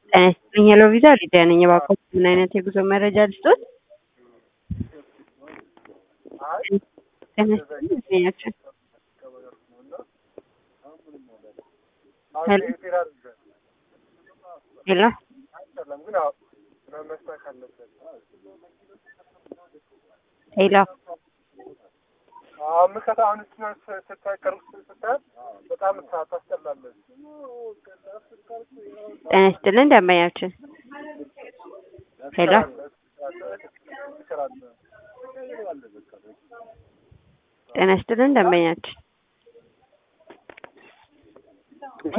ጤና ይስጥልኝ ሄሎ ቪዛ ሊዲያ ነኝ። እባክዎት ምን አይነት የጉዞ መረጃ ልስጥዎት? ጤና ይስጥልኝ ይገኛቸው ሄሎ ሄሎ ሄሎ ምከታ አሁን እሱን ስታይ ቅርብ ስታያት በጣም ታስጠላለች። ጤና ይስጥልኝ ደንበኛችን ሄሎ ጤና ይስጥልኝ ደንበኛችን